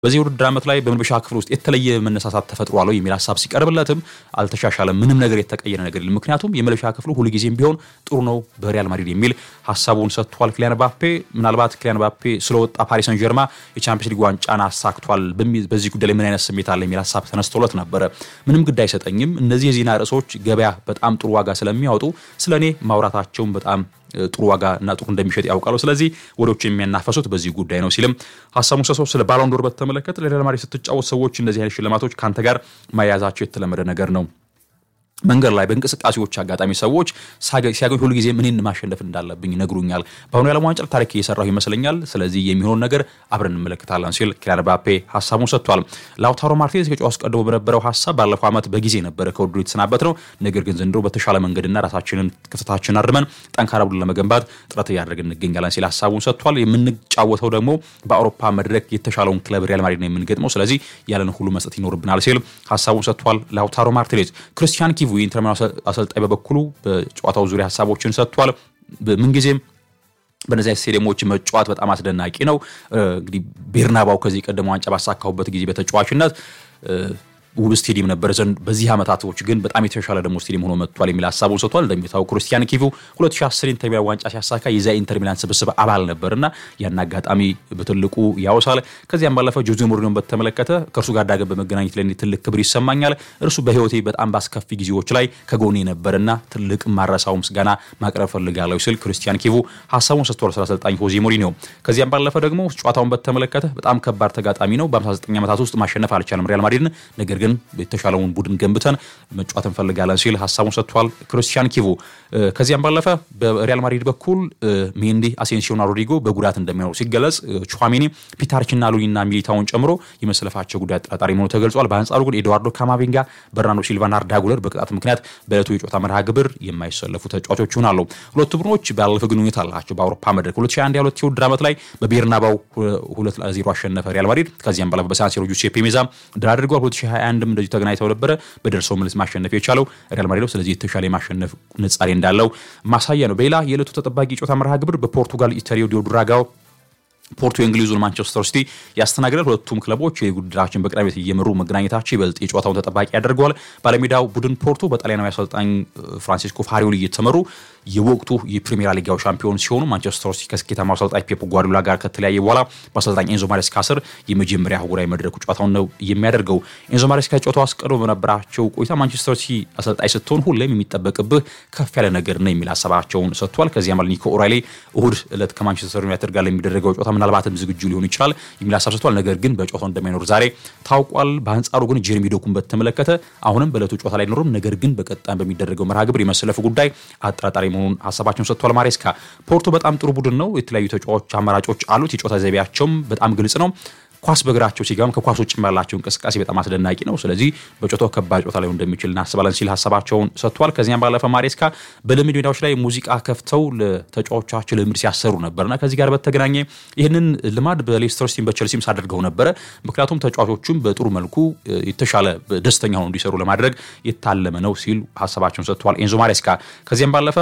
በዚህ ውድድር ዓመት ላይ በመልበሻ ክፍል ውስጥ የተለየ መነሳሳት ተፈጥሯል የሚል ሀሳብ ሲቀርብለትም አልተሻሻለም፣ ምንም ነገር የተቀየረ ነገር የለም፣ ምክንያቱም የመልበሻ ክፍሉ ሁልጊዜም ቢሆን ጥሩ ነው በሪያል ማድሪድ የሚል ሀሳቡን ሰጥቷል። ኪሊያን ባፔ ምናልባት ኪሊያን ባፔ ስለወጣ ፓሪስ ሰን ጀርማ የቻምፒየንስ ሊግ ዋንጫን አሳክቷል፣ በዚህ ጉዳይ ላይ ምን አይነት ስሜት አለ የሚል ሀሳብ ተነስቶለት ነበረ። ምንም ግድ አይሰጠኝም፣ እነዚህ የዜና ርዕሶች ገበያ በጣም ጥሩ ዋጋ ስለሚያወጡ ስለ እኔ ማውራታቸውን በጣም ጥሩ ዋጋ እና ጥሩ እንደሚሸጥ ያውቃሉ። ስለዚህ ወዶች የሚያናፈሱት በዚህ ጉዳይ ነው ሲልም ሀሳቡን ሰሰው ስለ ባሎንዶር በተመለከተ ለሪያል ማድሪድ ስትጫወት ሰዎች እንደዚህ አይነት ሽልማቶች ከአንተ ጋር ማያያዛቸው የተለመደ ነገር ነው። መንገድ ላይ በእንቅስቃሴዎች አጋጣሚ ሰዎች ሲያገኝ ሁሉ ጊዜ ምንን ማሸነፍ እንዳለብኝ ይነግሩኛል። በአሁኑ የዓለም ዋንጫ ታሪክ እየሰራሁ ይመስለኛል። ስለዚህ የሚሆን ነገር አብረን እንመለከታለን ሲል ኪሊያን ምባፔ ሀሳቡን ሰጥቷል። ላውታሮ ማርቲኔዝ ከጨዋታው አስቀድሞ በነበረው ሀሳብ ባለፈው ዓመት በጊዜ ነበረ ከውድድሩ የተሰናበት ነው። ነገር ግን ዘንድሮ በተሻለ መንገድና ራሳችንን ክፍተታችንን አርመን ጠንካራ ቡድን ለመገንባት ጥረት እያደረግን እንገኛለን ሲል ሀሳቡን ሰጥቷል። የምንጫወተው ደግሞ በአውሮፓ መድረክ የተሻለውን ክለብ ሪያል ማድሪድ ነው የምንገጥመው። ስለዚህ ያለን ሁሉ መስጠት ይኖርብናል ሲል ሀሳቡን ሰጥቷል። ላውታሮ ማርቲኔዝ ክርስቲያን ኪቩ የኢንተር ሚላን አሰልጣኝ በበኩሉ በጨዋታው ዙሪያ ሀሳቦችን ሰጥቷል። ምንጊዜም በነዚህ ስቴዲየሞች መጫወት በጣም አስደናቂ ነው። እንግዲህ ቤርናባው ከዚህ ቀደም ዋንጫ ባሳካሁበት ጊዜ በተጫዋችነት ውብ ስቴዲየም ነበር ዘንድ በዚህ ዓመታቶች ግን በጣም የተሻለ ደግሞ ስቴዲየም ሆኖ መጥቷል የሚል ሀሳቡን ሰጥቷል። እንደሚታወቅ ክርስቲያን ኪቩ 2010 ኢንተር ሚላን ዋንጫ ሲያሳካ የዛ ኢንተር ሚላን ስብስብ አባል ነበርና ያን አጋጣሚ በትልቁ ያወሳል። ከዚያም ባለፈ ጆዜ ሞሪኒዮን በተመለከተ ከእርሱ ጋር ዳግም በመገናኘት ላይ ትልቅ ክብር ይሰማኛል። እርሱ በሕይወቴ በጣም ባስከፊ ጊዜዎች ላይ ከጎኔ ነበርና ትልቅ ማረሳው ምስጋና ማቅረብ ፈልጋለሁ ሲል ክርስቲያን ኪቩ ሀሳቡን ሰጥቷል ስለ አሰልጣኝ ሆዜ ሞሪኒዮ። ከዚያም ባለፈ ደግሞ ጨዋታውን በተመለከተ በጣም ከባድ ተጋጣሚ ነው። በ59 ዓመታት ውስጥ ማሸነፍ አልቻለም ሪያል ማድሪድን ነገር ግን የተሻለውን ቡድን ገንብተን መጫወት እንፈልጋለን ሲል ሀሳቡን ሰጥቷል ክርስቲያን ኪቩ። ከዚያም ባለፈ በሪያል ማድሪድ በኩል ሜንዲ፣ አሴንሲዮና ሮድሪጎ በጉዳት እንደሚኖሩ ሲገለጽ ቹዋሜኒ፣ ፒታርችና ሉኒና ሚሊታውን ጨምሮ የመሰለፋቸው ጉዳይ አጠራጣሪ መሆኑ ተገልጿል። በአንጻሩ ግን ኤድዋርዶ ካማቪንጋ፣ በርናርዶ ሲልቫና አርዳ ጉለር በቅጣት ምክንያት በዕለቱ የጨዋታ መርሃ ግብር የማይሰለፉ ተጫዋቾች ይሆናሉ። ሁለቱ ቡድኖች ባለፈ ግንኙነት አላቸው። በአውሮፓ መድረክ 2021 ሁለት የውድድር ዓመት ላይ በቤርናባው ሁለት ለዜሮ አሸነፈ ሪያል ማድሪድ። ከዚያም ባለፈ በሳንሲሮ ጁሴፔ ሜዛ ድል አድርገዋል። 2021 እንደዚሁ ተገናኝተው ነበረ። በደርሰው መልስ ማሸነፍ የቻለው ሪያል ማድሪድ ነው። ስለዚህ የተሻለ የማሸነፍ ንጻሬ እንዳለው ማሳያ ነው። በሌላ የዕለቱ ተጠባቂ ጨዋታ መርሃ ግብር በፖርቱጋል ኢታሪዮ ዲ ድራጋው ፖርቶ የእንግሊዙን ማንቸስተር ሲቲ ያስተናግዳል። ሁለቱም ክለቦች የውድድራችን በቅዳሜ ዕለት እየመሩ መገናኘታቸው ይበልጥ የጨዋታውን ተጠባቂ ያደርገዋል። ባለሜዳው ቡድን ፖርቶ በጣሊያናዊ አሰልጣኝ ፍራንሲስኮ ፋሪዮሊ እየተመሩ የወቅቱ የፕሪሚየር ሊጋው ሻምፒዮን ሲሆኑ ማንቸስተር ሲቲ ከስኬታማው አሰልጣኝ ፔፕ ጓርዲዮላ ጋር ከተለያየ በኋላ በአሰልጣኝ ኤንዞ ማሬስካ ስር የመጀመሪያ አህጉራዊ መድረኩ ጨዋታውን ነው የሚያደርገው። ኤንዞ ማሬስካ ጨዋታው አስቀድሞ በነበራቸው ቆይታ ማንቸስተር ሲቲ አሰልጣኝ ስትሆን ሁሌም የሚጠበቅብህ ከፍ ያለ ነገር ነው የሚል ሀሳባቸውን ሰጥቷል። ከዚያ ማለት ኒኮ ኦራይሌ እሁድ ዕለት ከማንቸስተር ዩናይትድ ጋር ለሚደረገው ጨዋታ ምናልባትም ዝግጁ ሊሆን ይችላል የሚል ሀሳብ ሰጥቷል። ነገር ግን በጨዋታው እንደማይኖር ዛሬ ታውቋል። በአንጻሩ ግን ጄሬሚ ዶኩን በተመለከተ አሁንም በዕለቱ ጨዋታ ላይ አይኖርም። ነገር ግን በቀጣይ በሚደረገው መርሃ ግብር የመሰለፉ ጉዳይ አጠራጣሪ መሆኑን ሀሳባቸውን ሰጥቷል። ማሬስካ ፖርቶ በጣም ጥሩ ቡድን ነው። የተለያዩ ተጫዋች አማራጮች አሉት። የጨዋታ ዘይቤያቸውም በጣም ግልጽ ነው። ኳስ በእግራቸው ሲገባም ከኳስ ውጭ ያላቸው እንቅስቃሴ በጣም አስደናቂ ነው። ስለዚህ በጨዋታው ከባድ ጨዋታ ላይ እንደሚችል እናስባለን ሲል ሀሳባቸውን ሰጥቷል። ከዚያም ባለፈ ማሬስካ በልምድ ሜዳዎች ላይ ሙዚቃ ከፍተው ለተጫዋቾቻቸው ልምድ ሲያሰሩ ነበርና ከዚህ ጋር በተገናኘ ይህንን ልማድ በሌስተር ሲቲም በቸልሲም ሳደርገው ነበረ። ምክንያቱም ተጫዋቾቹም በጥሩ መልኩ የተሻለ ደስተኛ ሆነው እንዲሰሩ ለማድረግ የታለመ ነው ሲል ሀሳባቸውን ሰጥቷል ኤንዞ ማሬስካ ከዚያም ባለፈ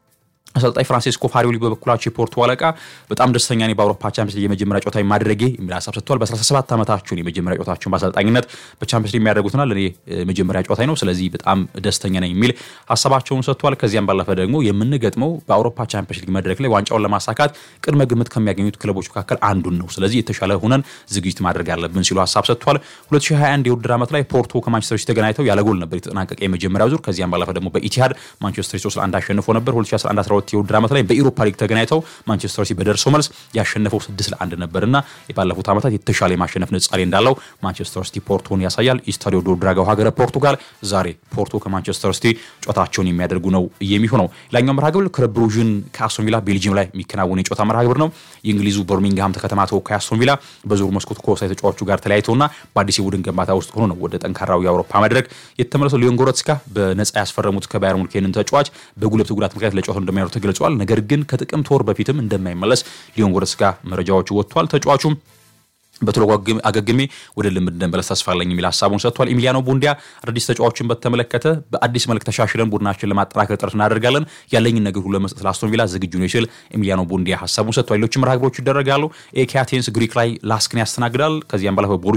አሰልጣኝ ፍራንሲስኮ ፋሪዮሊ በበኩላቸው የፖርቶ አለቃ በጣም ደስተኛ ነኝ በአውሮፓ ቻምፒየንስ ሊግ የመጀመሪያ ጨዋታ ማድረጌ የሚል ሀሳብ ሰጥተዋል። በ17 ዓመታቸውን የመጀመሪያ ጨዋታቸውን በአሰልጣኝነት በቻምፒየንስ ሊግ የሚያደርጉትና ለእኔ መጀመሪያ ጨዋታ ነው፣ ስለዚህ በጣም ደስተኛ ነኝ የሚል ሀሳባቸውን ሰጥተዋል። ከዚያም ባለፈ ደግሞ የምንገጥመው በአውሮፓ ቻምፒየንስ ሊግ መድረክ ላይ ዋንጫውን ለማሳካት ቅድመ ግምት ከሚያገኙት ክለቦች መካከል አንዱን ነው፣ ስለዚህ የተሻለ ሆነን ዝግጅት ማድረግ አለብን ሲሉ ሀሳብ ሰጥተዋል። 2021 የውድድር ዓመት ላይ ፖርቶ ከማንቸስተር ሲቲ ተገናኝተው ያለ ጎል ነበር የተጠናቀቀ የመጀመሪያው ዙር። ከዚያም ባለፈ ደግሞ በኢቲሃድ ማንቸስተር ሲቲ 3 ለ1 አሸንፎ ነበር 2011 የውድድር ዓመት ላይ በኢሮፓ ሊግ ተገናኝተው ማንቸስተር ሲቲ በደርሶ መልስ ያሸነፈው ስድስት ለአንድ ነበርና የባለፉት ዓመታት የተሻለ የማሸነፍ ንጻሬ እንዳለው ማንቸስተር ሲቲ ፖርቶን ያሳያል። ኢስታዲዮ ዶ ድራጋው ሀገረ ፖርቱጋል ዛሬ ፖርቶ ከማንቸስተር ሲቲ ጨዋታቸውን የሚያደርጉ ነው የሚሆነው። ሌላኛው መርሃ ግብር ክለብ ብሩዥን ከአስቶን ቪላ ቤልጂየም ላይ የሚከናወን የጨዋታ መርሃ ግብር ነው። የእንግሊዙ በርሚንግሃም ከተማ ተወካይ አስቶን ቪላ በዙር መስኮት ከወሳኝ ተጫዋቹ ጋር ተለያይተውና በአዲስ የቡድን ግንባታ ውስጥ ሆኖ ነው ወደ ጠንካራው የአውሮፓ መድረክ የተመለሰው። ሊዮን ጎረትስካ በነጻ ያስፈረሙት ከባየር ሙኒክን ተጫዋች በጉልበት ጉዳት ምክንያት ለጨዋታው እንደማይኖር ተገልጿል። ነገር ግን ከጥቅምት ወር በፊትም እንደማይመለስ ሊዮን ጎረትስካ መረጃዎች ወጥቷል። ተጫዋቹም በቶሎ አገግሜ ወደ ልምድ እንደመለስ ተስፋ አለኝ የሚል ሀሳቡን ሰጥቷል። ኤሚሊያኖ ቡንዲያ አዳዲስ ተጫዋቾችን በተመለከተ በአዲስ መልክ ተሻሽለን ቡድናችን ለማጠናከር ጥረት እናደርጋለን፣ ያለኝን ነገር ሁሉ ለመስጠት ለአስቶን ቪላ ዝግጁ ነው ሲል ኤሚሊያኖ ቡንዲያ ሀሳቡን ሰጥቷል። ሌሎችም መርሃ ግብሮች ይደረጋሉ። ኤኪ አቴንስ ግሪክ ላይ ላስክን ያስተናግዳል። ከዚያም በኋላ